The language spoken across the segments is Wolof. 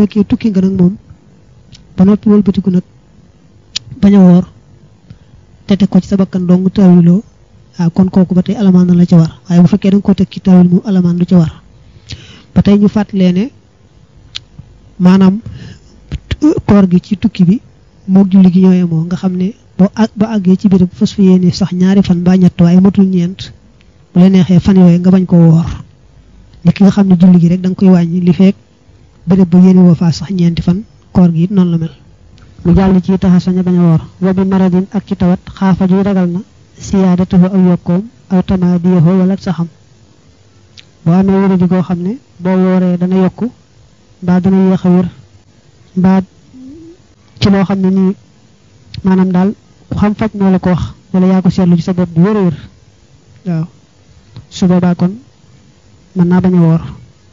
fekkee tukki nga nag moom ba noppi wëlbatiku nag bañ a woor te teg ko ci sa bakkan dong tawiloo waaw kon kooku ba tey alamaan na la ci war waaye bu fekkee da nga ko teg ci tawil moom alamaan du ci war ba tey ñu fàttalee ne maanaam koor gi ci tukki bi moog julli gi ñooyee moo nga xam ne boo ba àggee ci biir fas fi yéene sax ñaari fan ba ñett waaye matul ñeent bu la neexee fan yooyu nga bañ koo woor ni ki nga xam ne julli gi rek da nga koy wàññi li feek béréb ba yéene woo faa sax ñeenti fan koor gi it noonu la mel mu jàll ci taxa sañ a bañ a woor wa bi maradin ak ci tawat xaafa ju ragal na siyaadatuhu aw yokkoom aw tamaadiyahu wala saxam boo amee wéradi koo xam ne boo wooree dana yokku mbaa dana yéex a wér mbaa ci loo xam ne nii maanaam daal ku xam faj moo la ko wax wala yaa ko seetlu ci sa bopp bu wér a wér waaw su boobaa kon mën naa bañ a woor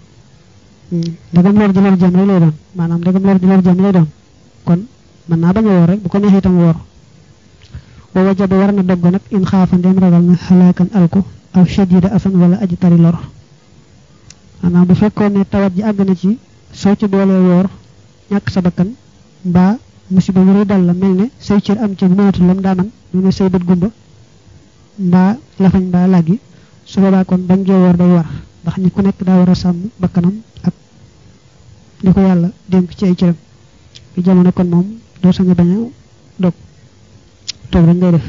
ndegam lor ji lor jëm rek lay doon maanaam ndegam lor ji lor jëm lay doon kon mën naa bañ a woor rek bu ko neexee itam woor wa wajaba war na dogg nag in xaafa ndem ragal na xalaakan alku aw shadida asan wala aji tari lor maanaam bu fekkoon ne tawat ji àgg na ci soo ci boolee woor ñàkk sa bakkan mbaa musiba mu dal la mel ne say cër am ci bu mënatul lam daa man mu ne say bët gumba mbaa lafañ mbaa làggi su boobaa kon bañ gee woor day war ndax nit ku nekk daa war a sàmm bakkanam ak li ko yàlla dénk ci ay cëram bi jamono kon moom doo sañ a bañ a dog toog rek ngay def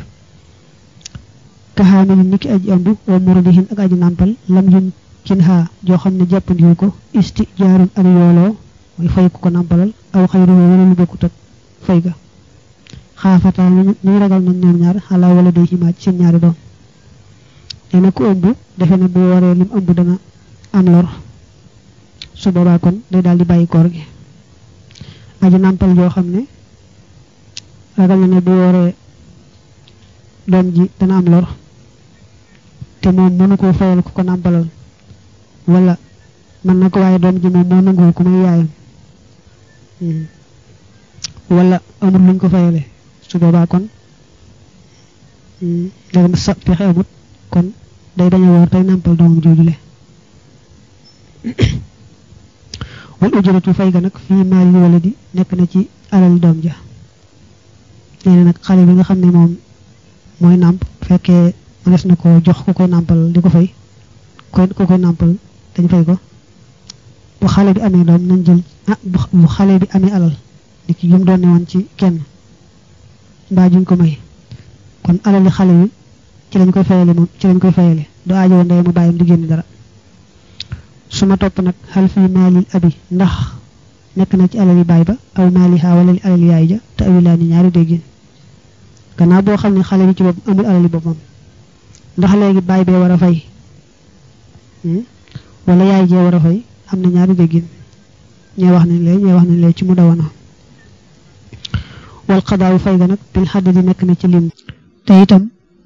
kaxaame ni niki aji ëmb wa muradihin ak aji nàmpal lam yum cin xaa joo xam ne jàppandiwu ko isti jaarun ak yooloo mooy fay ku ko nàmpalal aw xayru wala lu bokkut ak fay ga xaafataa ñu ragal nañ ñoom ñaar xalaa wala day ximaaj seen ñaari doom nee na ku ëmb defe na bu waree lim ëmb dana am lor su boobaa kon day daal di bàyyi koor gi aji nàmpal joo xam ne ragal na ne bu waree doom ji dana am lor te moom mënu koo fayal ku ko nàmpalal wala mën na ko waaye doom ji moom moo nanguwul ku may yaayam wala amul luñ ko fayale su boobaa kon dagam sa pexe amut kon day bañ a woor tey nàmpal doomam joojule wal ujuratu fay ga nag fii maali wala di nekk na ci alal doom ja nee na nag xale bi nga xam ne moom mooy nàmp fekkee mënees na ko jox ku koy nàmpal di ko fay koy ku koy nàmpal dañ fay ko bu xale bi amee doom nañ jël ah bu xale bi amee alal ni ki yum doon ne woon ci kenn mbaa juñ ko may kon alali xale bi ci lañ koy fayale moom ci lañ koy fayale du aajo woon ndey mu bàyyam di génn dara su ma topp nag xal fii maalil abi ndax nekk na ci alali baay ba aw maaliha wala li alali yaay ja te awilaa ni ñaari déggin gannaaw boo xam ne xale bi ci boppam amul alali boppam ndax léegi baay bee war a fay wala yaay jee war a fay am na ñaari déggin ñee wax nañ lee ñee wax nañ lee ci mu dawana wal xadaawu fay ga nag bil xadd di nekk na ci lim te itam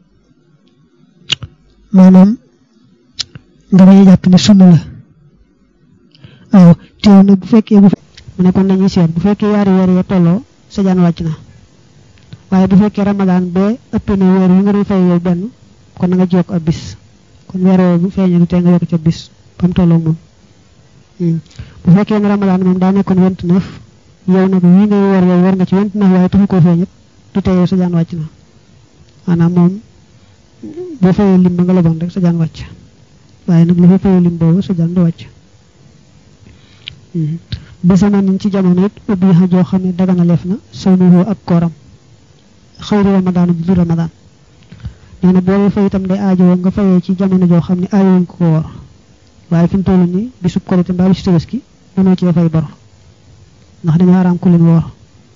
maanaam nga bañ a jàpp ne sunna la waaw teew nag bu fekkee bu mu ne kon dañuy seet bu fekkee yaari weer ya tolloo sa jaan wàcc na waaye bu fekkee ramadaan bee ëpp na weer yi nga doon fay yow benn kon na nga ci yokk ab bis kon weer woo bu feeñee te nga yokk ca bis ba mu tolloo moom bu fekkee ne ramadaan moom daa nekkoon vingt neuf yow nag wii ngay war yow war nga ci vingt neuf waaye taxu koo feeñit du tey yow sa jaan wàcc na maanaam moom boo fayee lim ba nga leboon rek sa jaan wàcc waaye nag li fa fayee lim boobu sa jaan du wàcc bi samanin ci jamono it ubbi xa joo xam ne dagana leef na sawnuhu ak kooram xëyri ramadaan bu dul ramadaan nee na boo fay itam day aajowoo nga fayee ci jamono joo xam ne aajowuñ ko ko woor waaye fi mu toll nii bisub korite mbaa bisu tabaski mënoo ci fay bor ndax dañoo araam ku leen woor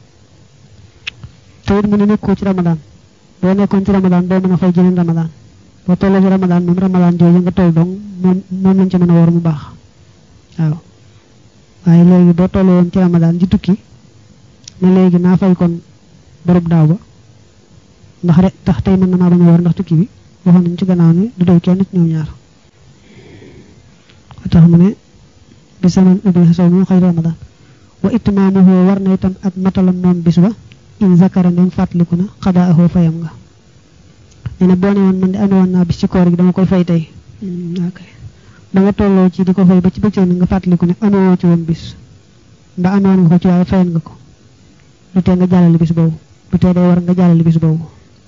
te it mu ne nekkoo ci ramadaan boo nekkoon ci ramadaan doo mën a fay jëneen ramadaan boo tolloo ci ramadaan moom ramadaan jooju nga toll dong moom moom lañ ci mën a woor mu baax waaw waaye léegi boo tolloo woon ci ramadaan ji tukki ne léegi naa fay kon borub daaw ba ndax rek tax tey mën na maa bañ a woor ndax tukki bi waxoon nañ ci gannaaw ne du doy kenn ci ñoom ñaar ko tax mu ne bi saman ubbi xasaw mu xëy ramadaan wa itmaamuhu war na itam ak matalam moom bis ba in zakara ndem fàttaliku na xadaahu fayam nga nee na boo ne woon man de amee woon naa bis ci koor gi dama koy fay tey ok ba nga tolloo ci di ko fay ba ci bëccëg na nga fàttaliku ne amoo ci woon bis mbaa amoon nga ko ci waaye fayan nga ko lu tee nga jàllale bis boobu lu tee day war nga jàllale bis boobu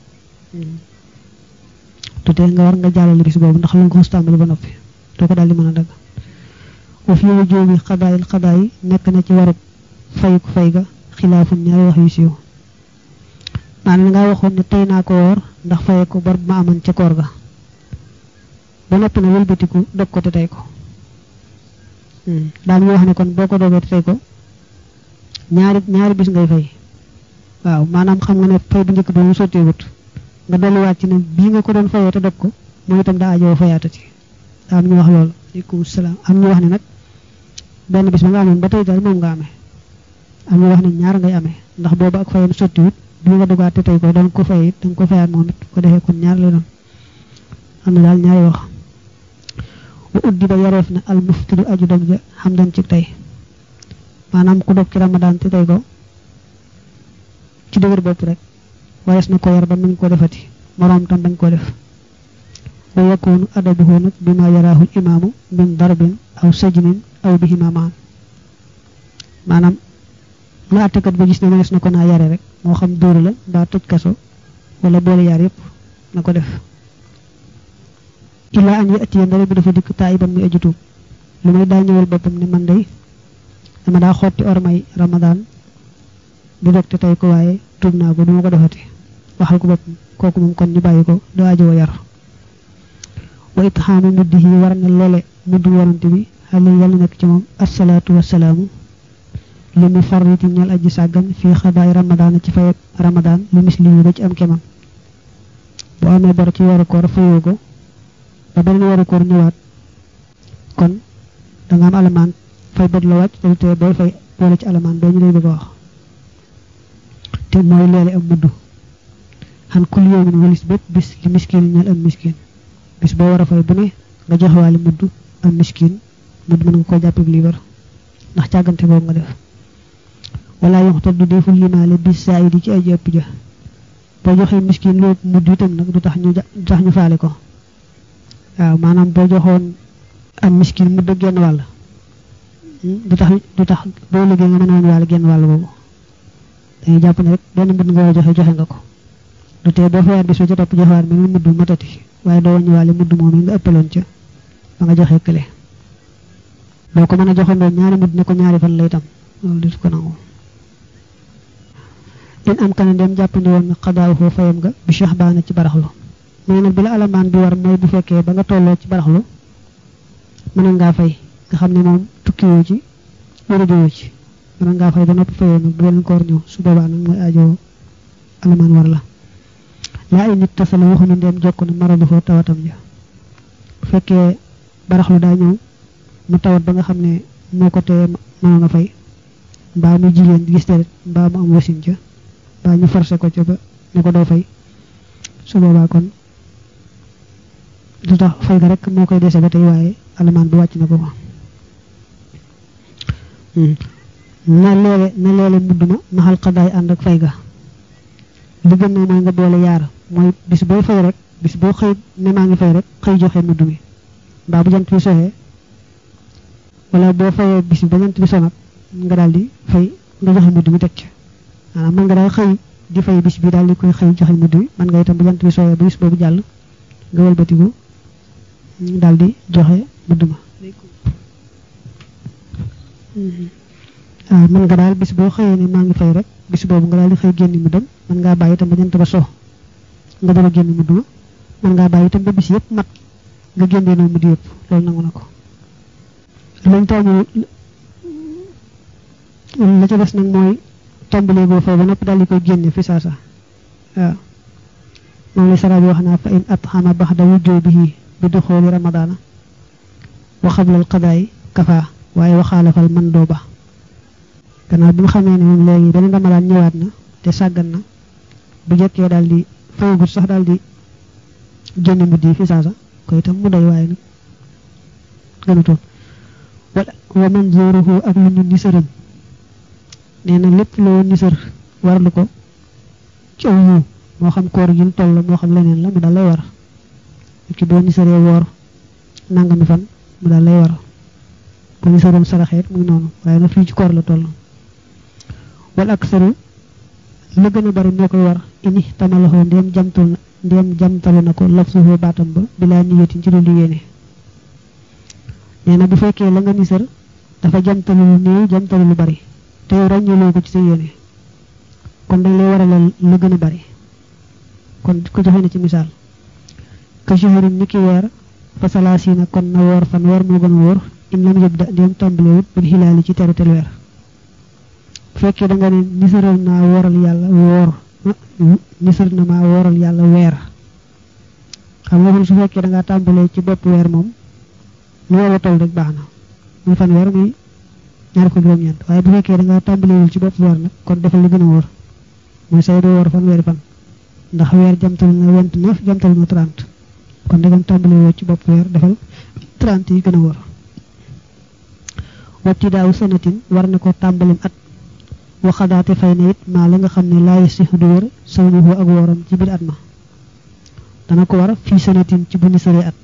lu tee nga war nga jàllale bis boobu ndax lu nga ko xus tàmbali ba noppi doo ko daal di mën a dagg wa fi wu jóobi xadaayil xadaay nekk na ci warub fay ku fay ga xilaafun ñaari wax yu siiw maanaam nga waxoon ne tey naa ko woor ndax faye ko bor ma amoon ca koor ga ba noppi na wëlbatiku dog ko te tey ko daal ñu wax ne kon boo ko dogee te tey ko ñaari ñaari bis ngay fay waaw maanaam xam nga ne fay bu njëkk bi mu sotteewut nga delluwaat ci ne bii nga ko doon fayee te dog ko moom itam daa ajoo fayaatati am ñu wax loolu aleykum salaam am ñu wax ne nag benn bis ba nga amoon ba tey daal moom nga amee am ñu wax ne ñaar ngay amee ndax boobu ak fayam sottiwut bi nga dogaat te tey ko doon ko fay it danga ko fayaat moom it ko defee kon ñaar lay doon am na daal ñaari wax wa uddi ba yareef na al muftiru aju dog ja xam dan ci tey maanaam ku dog ci ramadaan te tey ko ci dëgër bopp rek warees na ko yar ba nañ ko defati moroom tam bañ ko def wa yakunu adabuhu nag bi ma yaraahu imaamu min darbin aw sajnin aw bihima maan maanaam lu àttekat ba gis ne mënees na ko naa yare rek moo xam dóoru la mbaa tëj kaso wala boole yaar yépp na ko def ilaa an yatiya ndare bi dafa dikk taayiban muy aju tuub lu may daa ñëwal boppam ne man day dama daa xotti ormay ramadaan di dog te tey ko waaye tuub naa ko duma ko defati waxal ko boppam kooku moom kon ñu bàyyi ko doo ajoo yar wa itxaamu muddihi war na loole muddu yonante bi xale yàlla nekk ci moom assalaatu wasalaamu li mu farriti ñal aji sàggan fii xabaay ramadaan ci fay ramadaan lu mis li ba ci am kemam boo amee bor ci weeru koor fayoo ko ba beneen weeru koor ñëwaat kon danga am alamaan fay bët la wàcc te tee booy fay boole ci alamaan boo ñu lay bëgg a wax te mooy leele am mudd xan kul yoomin walis bépp bis li miskin ñal am miskin bis boo war a fay bu ne nga joxewaale mudd am miskin mudd mën nga koo jàppee liibar ndax càggante boobu nga def wala yoxtal du deful limaale bis saa yi di ci ay jëpp ja boo joxee miskin lu mudd itam nag du tax ñu du tax ñu faale ko waaw maanaam boo joxoon am miskin mudd genn wàll du tax du tax boo liggéey nga mën a woon wàll genn wàll boobu dañuy jàpp ne rek benn mudd nga war a joxe joxe nga ko du tee boo fayaat bis ba ca topp joxewaat mi mudd matati waaye doo wàññi wàlle mudd moom yi nga ëppaloon ca ba nga joxe kële boo ko mën a joxandoo ñaari mudd ne ko ñaari fan lay tam loolu du ko nangu in am kana dem jàppandi woon na xadaaw foo fayam nga bi cheikh baana ci baraxlu mu ne nag bi la alamaan bi war mooy bu fekkee ba nga tolloo ci baraxlu mën ngaa fay nga xam ne moom tukkiwoo ci wéradowoo ci mën ngaa fay ba noppi fayoo nag bu beneen koor ñëw su boobaa nag mooy aajo alamaan war la laa ay nit tasala waxuñu ndem jokk na maradu foo tawatam ja bu fekkee baraxlu daa ñëw mu tawat ba nga xam ne moo ko tee mënoon a fay mbaa mu jigéen gis deret mbaa mu am wasin ca mbaa ñu forcé ko ca ba ne ko doo fay su boobaa kon du tax fay ga rek moo koy dese ba tey waaye alamaan bi wàcc na ko ko na leele na leele mudd ma maxal xadaay ànd ak fay ga li gën na mooy nga boole yaar mooy bis boo fay rek bis boo xëy ne maa ngi fay rek xëy joxe mudd mi mbaa bu jant bi soxee wala boo fayee bis bi ba jant bi sonat nga daal di fay nga joxe mudd mi teg ci maanaam mën nga daal xëy di fay bis bi daal di koy xëy joxe mudd mi mën nga itam bu jant bi soxee ba bis boobu jàll nga wëlbatiku daal di joxe mudd ma waaw mën nga daal bis boo xëyee ne maa ngi fay rek bis boobu nga daal di xëy génn mu dem mën ngaa bàyyi itam ba jant ba so nga dara génn mudd ma mën ngaa bàyyi itam ba bis yëpp mat nga génnee noo mudd yëpp loolu nangu na ko lañ taamu la ca des nag mooy tàmbalee boo fay ba noppi daal di koy génne fi saasa waaw moom la sara bi wax naa fa in atxama baxda wujubihi bi duxooli ramadaana wa xabla al qadaay kafa waaye waxaalafal man doo ba gannaaw bi nga xamee ne moom léegi beneen ramadaan ñëwaat na te sàggan na bu jekkee daal di fayagut sax daal di génne mudd yi fi saasa ko itam mu doy waaye nag gënutoon wala wa manzuruhu ak lu ñu nisaram nee na lépp loo nisar warlu ko ci aw yiw moo xam koor gi toll la moo xam leneen la mu daal lay war ki boo nisaree woor nangami fan mu daal lay war boo nisaroon saraxeet muy noonu waaye na fii ci koor la toll wal aksaru la gën a bari moo koy war ini tamalaxoo ndéem jamtul na ndéem jamtalu na ko lafsuhu baatam ba bilaa niyatin ci lu yéene nee na bu fekkee la nga nisar dafa jamtalu lu néew jamtalu lu bari te yow ràññeeloo ko ci sa yéene kon dañ lay waralal la gën a bari kon ko joxe na ci misaal ka shahrin ni ki weer fa salaasina kon na woor fan weer moo gën a wóor in lam yëb da ndéem tàmbalewut bil xilaali ci terutel weer bu fekkee da nga ne nisaral naa wooral yàlla woor nisar na maa wooral yàlla weer xam nga su fekkee da ngaa tàmbalee ci bopp weer moom lu weer wa toll rek baax na muy fan weer muy ñaar ko juróom-ñeent waaye bu fekkee da ngaa tàmbalewul ci bopp weer nag kon defal li gën a wóor muy say doo woor fan weeri fan ndax weer jamtal na vingt neuf jamtal na trente kon dagam tàmbalewoo ci bopp weer defal trente yi gën a wóor watti daaw sanatin war na ko tàmbalim at waxadaate fay na it maa la nga xam ne laayi si du wër sawnuhu ak wooram ci biir at ma dana ko war fii sanatin ci bu nisaree at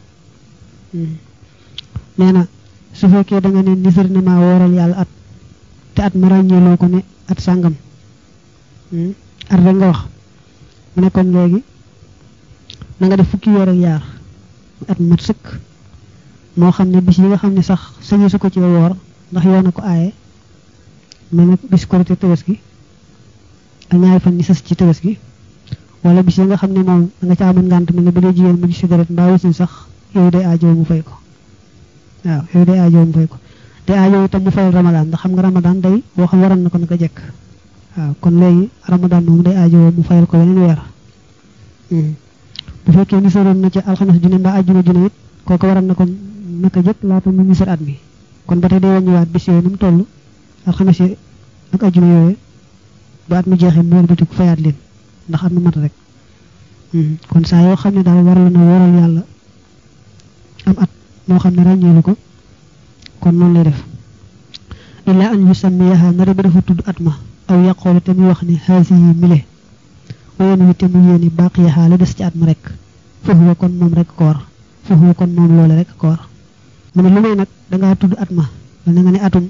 nee na su fekkee da nga ne nisar na maa wooral yàlla at te at ma ràññeeloo ko ne at sàngam at rek nga wax mu ne kon léegi na nga def fukki weer ak yaar at mat sëkk moo xam ne bis yi nga xam ne sax sañu su ko ci woor ndax yoon a ko aaye mel na bis korite tabaski ak ñaari fan ni sës ci tabaski wala bis yi nga xam ne moom da nga ca amoon ngànt mel ne bu dee jigéen mu gis si deret mbaa wasin sax yow day aajow mu fay ko waaw yow day aajow mu fay ko day aajow itam mu fayal ramadaan ndax xam nga ramadaan day boo xam waroon na ko naka jekk waaw kon léegi ramadaan moom day aajow mu fayal ko weneen weer bu fekkee nisaroon na ci alxames junne mbaa ajjuma junne it kooku waroon na ko naka jëkk laata mu nisar at mi kon ba tey day wàññiwaat bis yooyu nu mu toll alxames yi ak ajjuma yooyu ba at mi jeexee mu wëlbatiku fayaat leen ndax at mi mat rek kon saa yoo xam ne daal waral na waral yàlla am at moo xam ne ràññeelu ko kon noonu lay def illaa an yusammiyaha nara bi dafa tudd at ma aw yaqoolu te muy wax ne haasi yi mile wayen wi te mu yéeni baaqiyaha la des ci at ma rek foofu kon moom rek ko war foofu kon moom loole rek ko war mu ne lu may nag dangaa tudd at ma wala nga ne atum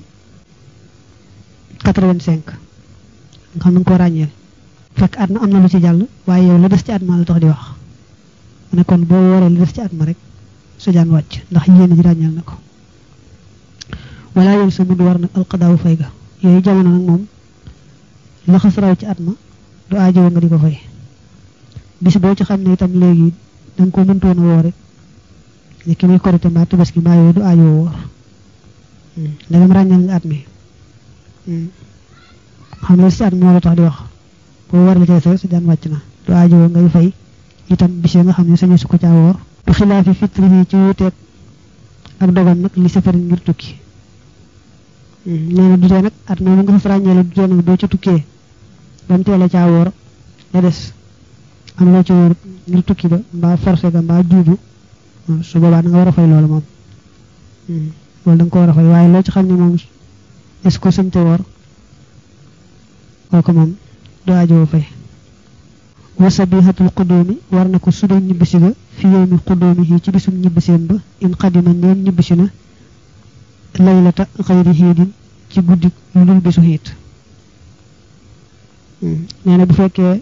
85 nga xam na nga ko ràññeel fekk at ma am na lu ci jàll waaye yow la des ci at ma la tax di wax mu ne kon boo wooree la des ci at ma rek sa jaan wàcc ndax yéen ji ràññeel na ko wala yoon sa mud war nag alqadaawu fay ga yooyu jamono nag moom la xas raw ci at ma du aajowoo nga di ko fay bis boo ci xam ne itam léegi da nga ko mëntoon a woo rek ne ki muy korite mbaa tabaski mbaa yooyu du aajowoo woor ndegam ràññeel nga at mi xam ne si at moo la tax di wax boo war la cay fay sa jaan wàcc na du aajowoo ngay fay itam bis nga xam ne sañu su ko caa woor du xilaafi fitri yi ci wuteeg ak dogal nag li safari ngir tukki nee na du tee nag at moom nga fa ràññee la du tee nag doo ca tukkee ba mu teel a caa woor la des am loo ci wóor ngir tukki ba mbaa forcé ga mbaa juuju su boobaa da nga war a fay loolu moom loolu da nga ko war a fay waaye loo ci xam ne moom est-ce que sëmte woor kooku moom du aajoo fay wa sabihatul qudumi war na ko sudal ñibbisi ga fi yowmi qudumi ci bisum ñibbiseem ba in qadima neen ñibbisi na laylata xayri xiidin ci guddi lu dul bisu xiit nee na bu fekkee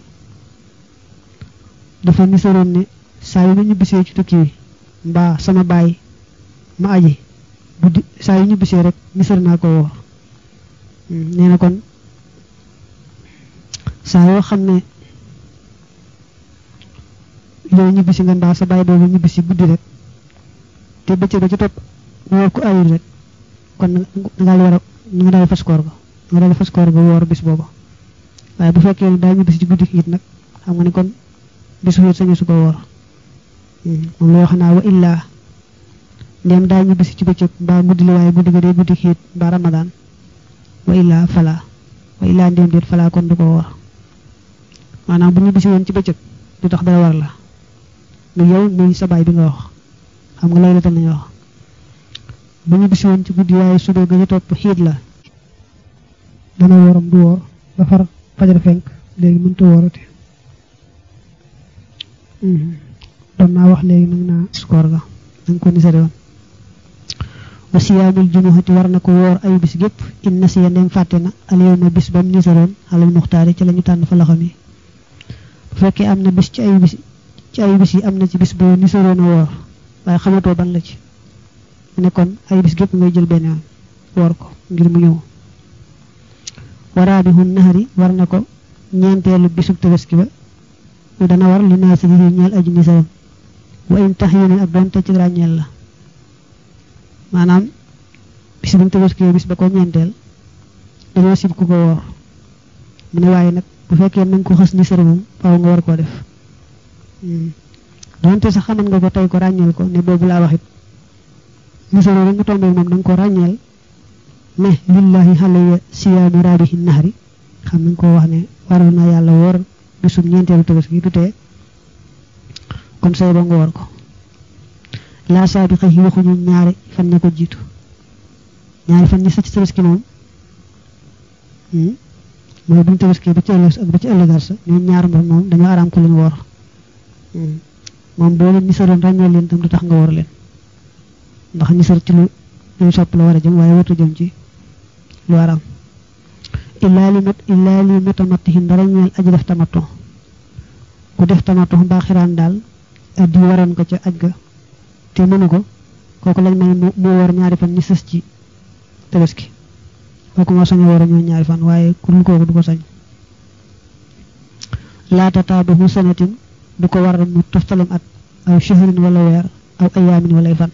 dafa nisaroon ne saa yu ma ñibbisee ci tukki wi mbaa sama baay ma aji guddi saa yu ñibbisee rek nisar naa ko woor nee na kon saa yoo xam ne yow ñibbisi nga mbaa sa baay boobu ñibbisi guddi rek te bëccëg ba ci topp woor ku ayul rek kon nga war a nga daal fas koor ga nga daal fas koor ga woor bis booba waaye bu fekkee ne daa ñibbisi ci guddi it nag xam nga ne kon bisu it sañu su ko woor moom la wax naa wa illaa ndéem daa ñibbisi ci bëccëg mbaa guddi la waaye guddi ga day guddi xiit mbaa ramadaan wa illaa falaa wa illaa ndéem déet falaa kon du ko woor maanaam bu ñibbisi woon ci bëccëg du tax dara war la mu yow muy sa baay bi nga wax xam nga loolu la nañu wax bu ñibbisi woon ci guddi waaye suba ga ñu topp xiit la dana wooram du woor ba far fajar fenk léegi mënta woorate doon naa wax léegi nag naa skoor ga nanga ko nisare woon wa siyaamul jumuhati war na ko woor ay bis gépp in nasiya ndem fàtte na al yawma bis bam nisaroon xalal muxtaari ci la ñu tànn fa loxo mi bu fekkee am na bis ci ay bis ci ay bis yi am na ci bis boo nisaroon a woor waaye xamatoo ban la ci mu ne kon ay bis gépp ngay jël benn yoon woor ko ngir mu ñëw waraabihun nahari war na ko ñeenteelu bisub tabaski ba mu dana war li naasi yi ñeel aji nisaroon wa in tax yéen ak doonte ci ràññeel la maanaam bis buñ tabaskee bis ba ko ñeenteel dañoo sib ku ko woor mu ne waaye nag bu fekkee na nga ko xës ni sër moom faaw nga war koo def doonte sax xaman nga ko tey ko ràññeel ko ne boobu laa waxit ni sër rek nga tombee moom da nga ko ràññeel ne lillahi xaleya siyaamu raabihi nahari xam nañ ko wax ne waral na yàlla woor bisum ñeenteelu tabaski du tee kon say ba nga woor ko laa saabi xëy waxuñu ñaari fan ña ko jiitu ñaari fan ñi sa ci tabaski moom mooy buñu tabaski ba ci ëllëg ak ba ci ëllëgaat sa ñoo ñaar moom moom dañoo araam ku leen woor moom boo leen nisaroon ràññee leen tam du tax nga woor leen ndax nisar ci lu luy sopp la war a jëm waaye watu jëm ci lu araam illaa li mat illaa li mutamatihin dara ñeel aji def tamato ku def tamato mbaa xiraan daal addi waroon ko ca aj ga te mënu ko kooku lañ may mu woor ñaari fan ñi sës ci tabaski kooku moo sañ a woor ñoo ñaari fan waaye ku dul kooku du ko sañ laata taabahu sanatin du ko war mu toftalem at aw shahrin wala weer aw ayaamin wala ay fan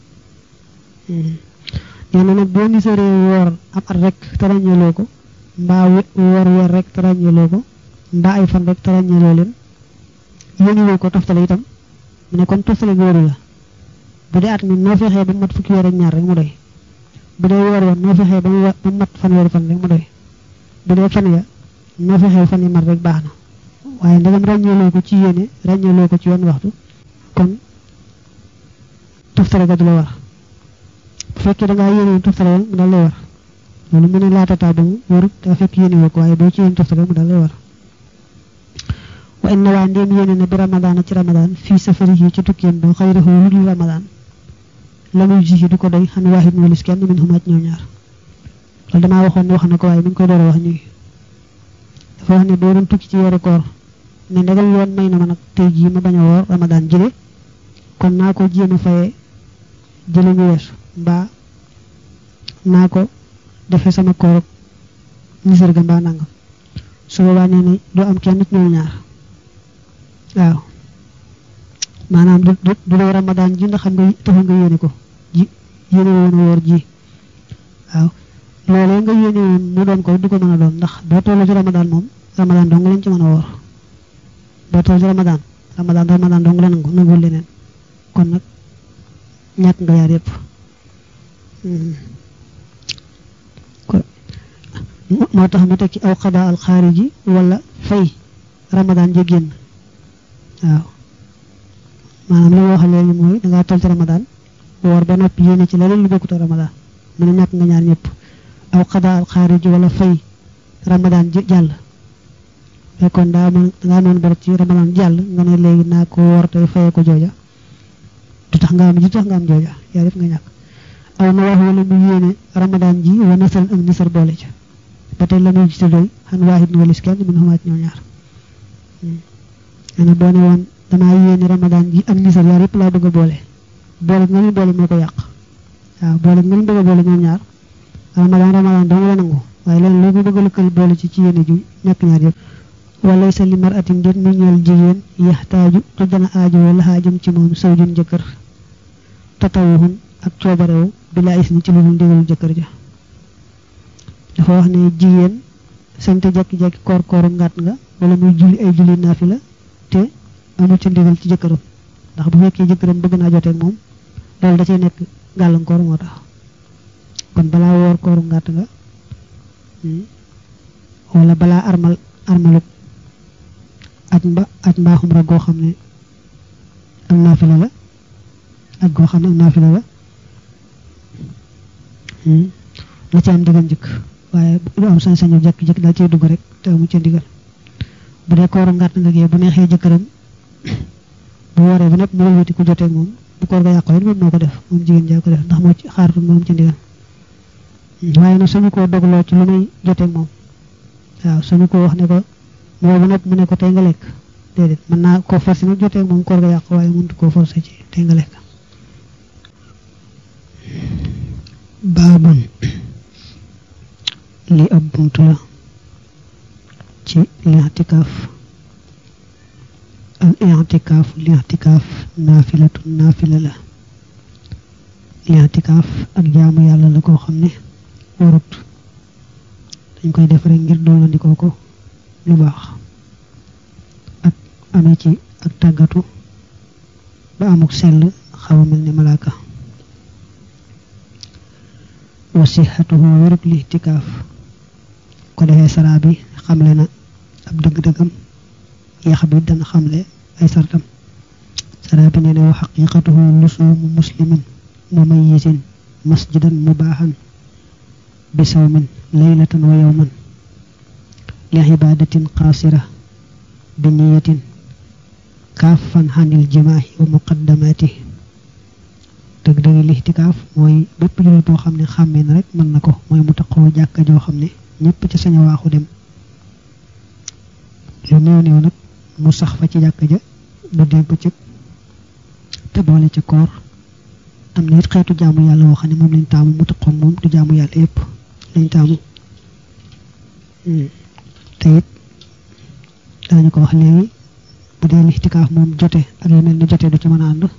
nee na nag boo nisaree woor am at rek te ràññeeloo ko mbaa woor weer rek te ràññeeloo ko mbaa ay fan rek te ràññeeloo leen yéeniwoo ko toftale itam mu ne kon toftale gi waru la bu dee at mi noo fexee ba mat fukki weer ak ñaar rek mu doy bu dee weer woon noo fexee ba mu mat fanweeri fan rek mu doy bu dee fan ya noo fexee fan yi mat rek baax na waaye ndegam ràññeeloo ko ci yéene ràññeeloo ko ci yoon waxtu kon toftale ga du la war bu fekkee da ngaa yéene toftale mu dal lay war loolu mu ne laata taa ba mu warut daa fekk yéene woo ko waaye boo ci yéene toftale mu dal lay war wa inna waa ndéem yéene na bi ramadaan ci ramadaan fii safari yi ci tukkeem ba xayrahu lu dul ramadaan la muy ji du ko doy xam waahid mu walis kenn min xumaat ñoo ñaar loolu damaa waxoon ne wax na ko waaye mi ngi koy door a wax ñuy dafa wax ne boo doon tukki ci weeru koor ne ndegam yoon may na ma nag tey jii ma bañ a woor ramadaan jële kon naa ko jéem a fayee jële ñu weesu mbaa naa ko defee sama koor nisar ga mbaa nangam su boobaa nee na doo am kenn ñoom ñaar waaw maanaam du du du dee ramadaan ji ndax xam nga taxul nga yéene ko ji yéene woon woor ji waaw loolee nga yéene woon mu doon ko du ko mën a doon ndax boo tolloo ci ramadaan moom ramadaan dong lañ ci mën a woor boo tolloo ci ramadaan ramadaan ramadaan dong la nangu nangul leneen kon nag ñàkk nga yaar yëpp moo tax mu teg ci aw xadaa al xaariji wala fay ramadaan ja génn waaw maanaam li ma wax léegi mooy dangaa toll ci ramadaan woor ba noppi yéene ci leneen lu bokkut ramadaan mu ne ñàkk nga ñaar ñëpp aw xadaa al xaariji wala fay ramadaan jàll fekkoon daa mën dangaa noon bar ci ramadaan jàll nga ne léegi naa ko woor tey fayee ko jooja du tax nga am du tax nga am jooja yaa def nga ñàkk aw na wax wala mu yéene ramadaan ji wa nasaran ak nisar boole ca ba tey la muy gis doy xan waahid ni walis kenn min xumaat ñoo ñaar ana boo ne woon damaa yéene ramadaan ji ak nisar yaar yëpp laa bëgg a boole boole nga ñu boole moo ko yàq waaw boole nga ñu bëgg a boole ñoom ñaar ramadaan ramadaan dong la nangu waaye leen loo ko bëgg a lëkkal boole ci ci yéene ju ñàkk ñaar yëpp wala sa li mar atin déet mu ñeel jigéen yaxtaaju tu dana aajo wala xaajam ci moom sawjun jëkkër tatawuxun ak coobarewu bila is ni ci lu dul ndigalu jëkkër ja dafa wax ne jigéen sañte jekki-jekki koor kooru ngàtt nga wala muy julli ay julli naafila te amul ci ndigal ci jëkkëram ndax bu fekkee jëkkëram bëgg naa joteeg moom loolu da cee nekk gàllankoor moo tax kon balaa woor kooru ngàtt nga wala balaa armal armaluk aj mba aj mbaaxum rek goo xam ne am naafila la aj goo xam ne am naafila la la ci am ndigal njëkk waaye du am sañ-sañu jekk-jekk daal cee dugg rek te amu ci ndigal bu dee kooru ngàtt nga gee bu neexee jëkkëram bu waree ba nepp mu wëlbati ku jotee moom bu koor ga yàqoo it moom moo ko def moom jigéen jaa ko def ndax moo ci xaaratul moom ci ndigal waaye nag sañu koo dogloo ci lu may joteeg moom waaw sañu ko wax ne ko moo bu nag mu ne ko tey nga lekk déedéet mën naa koo forcé nag joteeg moom koor ga yàqu waaye mënut koo forcé ci tey nga lekk baabun li ab buntu la ci li'tikaaf al i'tikaaf li'tikaaf naafilatu naafila la li'tikaaf ak jaamu yàlla la koo xam ne warut dañ koy def rek ngir doolandikoo ko lu baax ak amee ci ak tàggatu ba amuk sell xaw a mel ni malaaka wa sixatuhu wérug li'tikaaf ko defee saraa bi xamle na ab dëgg-dëggam yax bi dana xamle ay sartam saraa bi nee na wa xaqiqatuhu lusuumu muslimin mumayyisin masjidan mubaaxan bi sawmin laylatan wa yawman li ibadatin qaasira bi niyatin kaafan xanil jimaahi wa muqaddamaati dëgg dëgg lixtikaaf mooy bépp jullit boo xam ne xàmmee na rek mën na ko mooy mu taxoo jàkka joo xam ne ñëpp ci sañ a waaxu dem lu néew néew nag mu sax fa ci jàkka ja bu dee bëccëg te boole ca koor am na it xeetu jaamu yàlla woo xam ne moom lañ taamu mu taxoon moom du jaamu yàlla yépp lañ taamu te it danañu ko wax léegi bu dee lixtikaaf moom jote ak yu mel ni jote du ci mën a ànd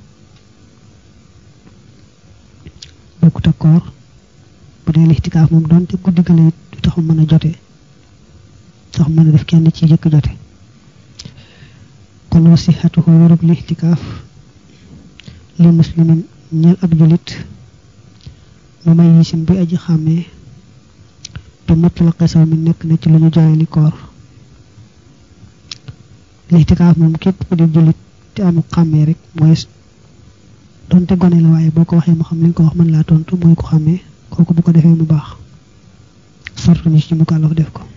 bokkut ak koor bu dee lixtikaaf moom doonte guddi gale it du taxu mën a jote tax mën a def kenn ci jëkk jote kon wasixatuhu wérug lixtikaaf li muslimin ñeel ab julit mu may yisim bi aji xàmmee te mutlaqe saw mi nekk na ci lu ñu jooyali koor lixtikaaf moom képp ku di julit te amu xàmmee rek mooy donte gone la waaye boo ko waxee mu xam li nga ko wax mën laa tontu mooy ko xàmmee kooku bu ko defee mu baax sartu ni ci mu kàllaf def ko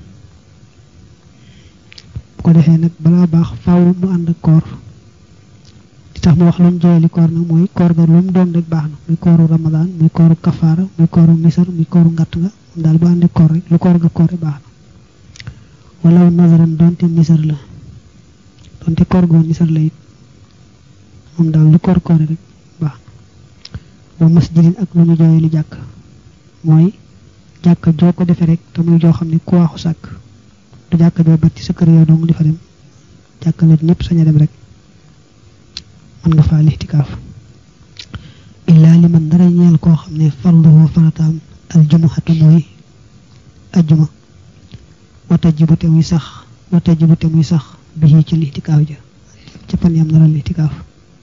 bu ko defee nag balaa baax faaw mu ànd ak koor di tax mu wax lu mu jooyali koor nag mooy koor ga lu mu doon rek baax na muy kooru ramadaan muy kooru kafaara muy kooru misar muy kooru ngatt nga moom daal bu ànd ak koor rek lu koor ga koor baax na wala nazaran doonte misar la doonte koor goo misar la it moom daal lu koor koor rek baax na wa masjidin ak lu ñu jooyali jàkk mooy jàkk joo ko defee rek te muy joo xam ne ku waaxu sàkk du jàkk joo bat ci sa kër yow dong di fa dem jàkk la ñëpp sañ a dem rek mën nga faa lixtikaaf illaa li man dara ñeel koo xam ne farduhu farataam aljumuhatu mooy ajjuma wata jibu te muy sax wata jibu te muy sax bi ci lixtikaaf ja ca fan yam nara lixtikaaf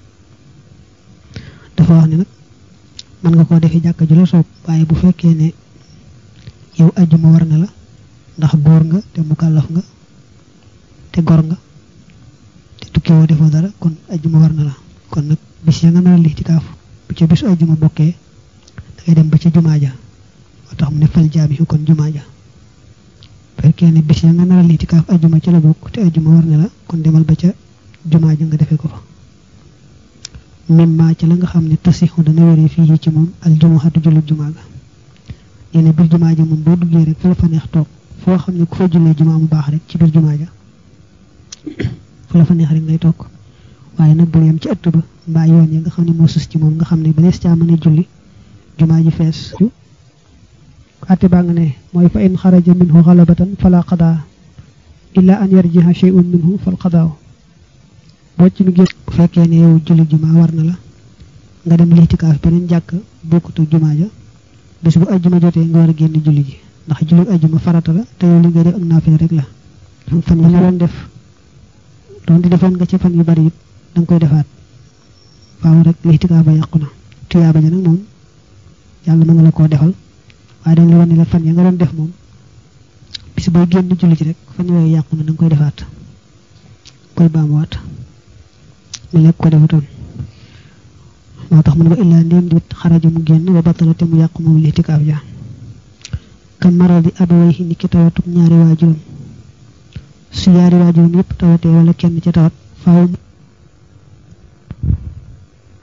dafa wax ne nag mën nga koo defee jàkk ju la soob waaye bu fekkee ne yow ajjuma war na la ndax góor nga te mukallaf nga te gor nga te tukki woo defoo dara kon ajjuma war na la kon nag bis ya nga nar a lixtikaaf bu ca bisu ajjuma bokkee da ngay dem ba ca jumaa ja moo tax mu ne fal jaabi kon jumaa ja fekkee ne bis ya nga nar a lixtikaaf ajjuma ci la bokk te ajjuma war na la kon demal ba ca jumaa ja nga defee ko fa mimma ca la nga xam ne tasixu dana wéree fii ci moom al jumuhatu jullit jumaa ga nee na biir jumaa ja moom boo duggee rek fu la fa neex toog foo xam ne ku fa jullee jumaa mu baax rek ci biir jumaa ja fu la fa neex rek ngay toog waaye nag bul yem ci ëtt ba mbaa yoon yi nga xam ne moo sus ci moom nga xam ne ba nees caa mën a julli jumaa ji fees ate baa nga ne mooy fa in xaraja minhu xalabatan fala qadaa illa an yarjiha shay'un minhu fal qadaaw boo ci mi gis bu fekkee ne yow julli jumaa war na la nga dem lixtikaaf beneen jàkk bokkutu jumaa ja bis bu ajjuma jotee nga war a génn julli ji ndax julli ajjuma farata la te yow li nga def ak naafila rek la fan yi nga doon def doon di defoon nga ci fan yu bari it da nga koy defaat faaw rek lixtikaaf ba yàqu na tuyaaba ja nag moom yàlla mën na la koo defal waaye dañ la wane la fan ya nga doon def moom bis booy génn julli ji rek fan yooyu yàqu na da nga koy defaat koy baamuwaat mu lekk ko defatoon moo tax mu ne ko illaa ndéem dit xaraja mu génn ba battala te mu yàqu moom lixtikaaf ja kam maradi abawayhi ni ki tawatum ñaari waajuram su ñaari waajuram yépp tawatee wala kenn ca tawat faaw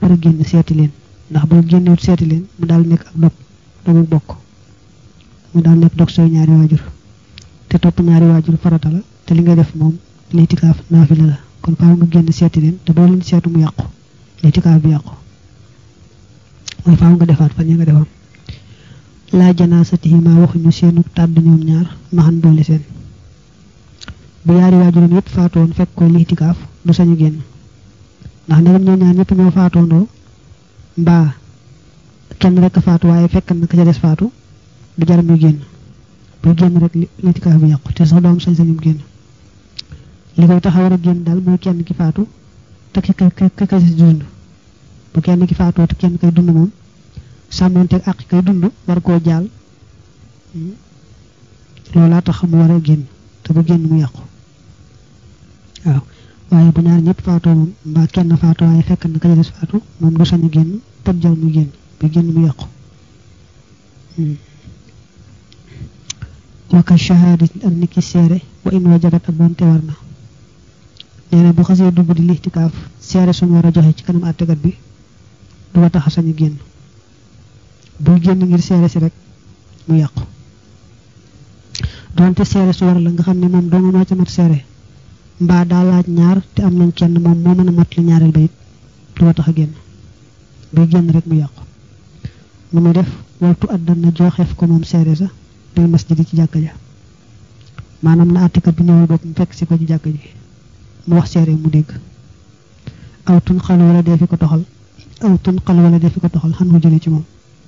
war a génn seeti leen ndax boo génnewut seeti leen mu daal nekk ak dog dogu bokk mu daal nekk dog sooy ñaari waajur te topp ñaari waajur farata la te li ngay def moom litikaaf naafila la kon faaw nga génn seeti leen te boo leen seetu mu yàqu litikaaf bi yàqu mooy faaw nga defaat fan yi nga defoon laa janaasatihi ma waxuñu seenu tàdd ñoom ñaar maxan boole seen bu yaari waajuram yëpp faatoon fekk ko litikaaf du sañu génn ndax ndegam ñoom ñaar ñëpp ñoo faatoondoo mbaa kenn rek a faatu waaye fekk na ka ca des faatu du jar muy génn buy génn rek litikaaf bi yàqu te sax doo am sañ-sañum génn li koy tax a war a génn daal mooy kenn ki faatu te ki kay ki kay dund bu kenn ki faatoo te kenn kay dund moom sàmmonteeg ak kay dund war koo jaal loolaa tax mu war a génn te bu génn mu yàqu waaw waaye bu ñaar ñëpp faatoo moom mbaa kenn faatoo waaye fekk na ka ca des faatu moom du sañu génn tëb jal mu génn bu génn mu yàqu waka shahadat ak niki seere wa in wajabat ak doonte war na nee na bu xasee dugg di lixtikaaf seere suñu war a joxe ci kanam àttekat bi du ko tax a sañu génn buy génn ngir seere si rek mu yàqu doonte seere su war la nga xam ne moom doomu moo ca mat seere mbaa daa laaj ñaar te am nañ kenn moom moo mën a mat li ñaareel ba it du ko tax a génn buy génn rek mu yàqu mu muy def waltu addan na joxeef ko moom seere sa bil masjid ci jàkka ja maanaam na àttekat bi ñëwul bopp mu fekk si ko ci jàkka ji mu wax seere mu dégg aw tun xal wala dee fi ko toxal aw tun xal wala dee fi ko toxal xan ko jële ci moom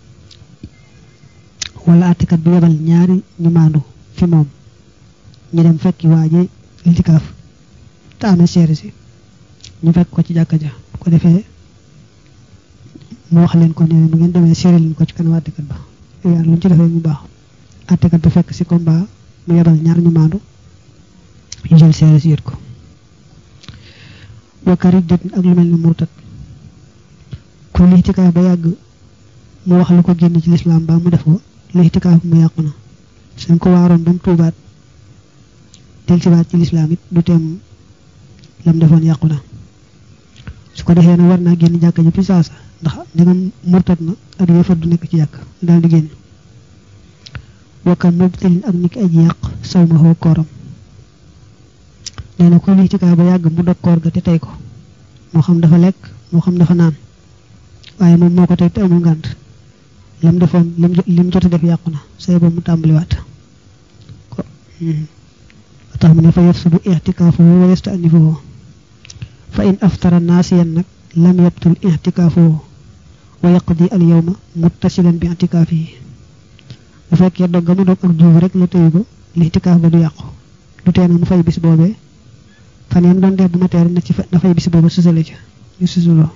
wala àttekat bi yebal ñaari ñu maandu fi moom ñu dem fekki waaje litikaaf te amee seere si ñu fekk ko ci jàkka ja bu ko defee mu wax leen ko nee bu ngeen demee seere leen ko ci kanam àttekat ba yaar luñ ci defee mu baax àttekat bi fekk si ko mbaa mu yebal ñaar ñu maandu ñu jël seere si yët ko wakari det ak lu mel ni murtat ku lixtikaaf ba yàgg mu wax lu ko génn ci lislaam ba mu def ko lixtikaaf mu yàqu na suñ ko waaroon ba mu tuubaat del sibaat ci lislaam it du teem lam defoon yàqu na su ko defee na war naa génn jàkka ji fi saasa ndax ndegam murtat na ak yéefar du nekk ci jàkk daal di génn wakka mubtilin ak niki aji yàq saw ma xoo kooram nee na ku lixtikaaf ba yàgg mu dog koor ga te tey ko moo xam dafa lekk moo xam dafa naan waaye moom moo ko tey te amul ngànt lam defoon lim lim jot a def yàqu na say ba mu tàmbaliwaat ko tax mu ne fa yafsudu i'tikaafuhu wa yasta'nifuhu fa in aftara naasiyan nag lam yabtul i'tikaafuhu wa yaqdi al yawma muttasilan bi i'tikaafihi bu fekkee dog ga mu dog ak juubu rek la tëyu ko l'itikaaf ba du yàqu du tee na mu fay bis boobee fan yam doon def bu ma teer na ci na fay bis booba susale ca ñu susuloo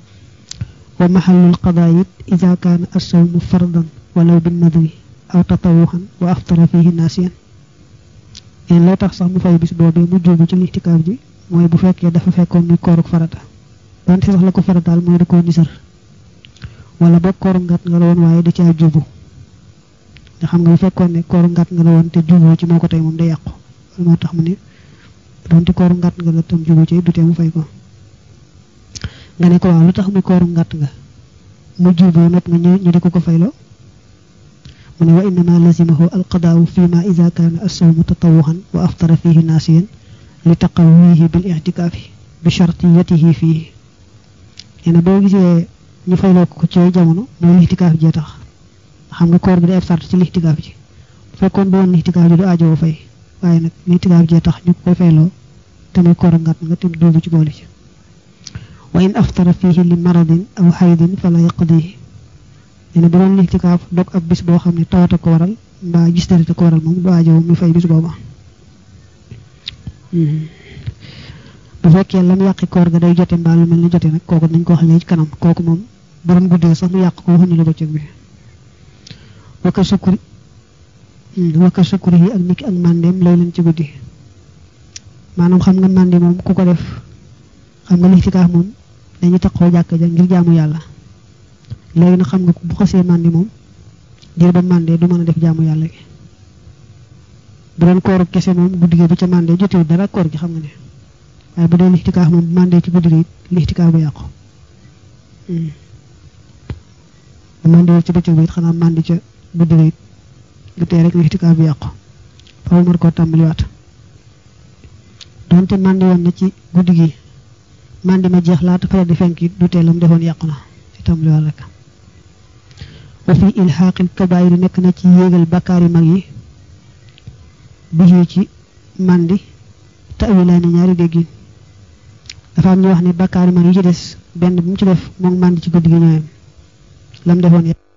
wa maxallul qadaa it ida kaana assawmu fardan walaw bin nadwi aw tatawuxan wa aftara fihi naasiyan leen lay tax sax mu fay bis boobee mu juubu ci lixtikaaf ji mooy bu fekkee dafa fekkoon muy kooruk farata donte sax la ko farataal mooy da koo nisar wala boog kooru ngat nga la woon waaye da caa juubu nga xam nga bu fekkoon ne kooru ngat nga la woon te juuboo ci moo ko tey moom day yàqu moo tax mu ne donte kooru ngat nga la tam jubu ci du tee mu fay ko nga ne ko waaw lu tax muy kooru ngàtt nga mu juboo nag nga ñu di ko ko fayloo mu ne wa innama lazimahu alqadaawu fi ma ida kaana assawmu tatawuxan wa aftara fihi naasiyan li taqawihi bil i'tikaafi bi shartiyatihi fihi nee na boo gisee ñu fayloo ko ci jamono mooy lixtikaaf jee tax xam nga koor bi day ab sart ci lixtikaaf ji bu fekkoon bu woon lixtikaaf ji du aajowoo fay waaye nag lixtikaaf jee tax ñu koy fayloo te muy kooru ngàtt nga te duubu ci boole ci wa in aftara fihi li maradin aw xaydin fala yaqdihi nee na bu doon lixtikaaf dog ab bis boo xam ne tawata ko waral mbaa gis dara ko waral moom du aajow muy fay bis booba bu fekkee lam yàqi koor ga day jote mbaa lu mel ni jote nag kooku nañ ko wax léegi ci kanam kooku moom borom guddee sax mu yàq ko waxuñu la bëccëg bi wakka sukkuri wakka sukkuri yi ak niki ak màndeem lay leen ci guddi maanaam xam nga màndi moom ku ko def xam nga lixtikaaf moom dañuy taxoo jàkk ja ngir jaamu yàlla léegi nag xam nga bu xasee màndi moom diir ba màndee du mën a def jaamu yàlla gi bu doon kooru kese moom guddi gi bu ca màndee jotewu dara koor gi xam nga ne waaye bu dee lixtikaaf moom bu màndee ci guddi gi it lixtikaaf ba yàqu mandi ci bëccëg bi it xanaa mandi ca guddi ga it du tee rek ixtikaaf bi yàqu faaw mën koo tàmbaliwaat donte mandi woon na ci guddi gi mandi ma jeex laata fajar di fenk it du tee lam defoon yàqu na ci tàmbaliwaat rek wa fi ilxaaqil kabaayir nekk na ci yéegal bakkaar yu mag yi bi ci mandi tawilaani ñaari déggin dafa am ñu wax ne bakkaar yu mag yi ci des benn bu mu ci def moom mandi ci guddi gi ñooyam lam defoon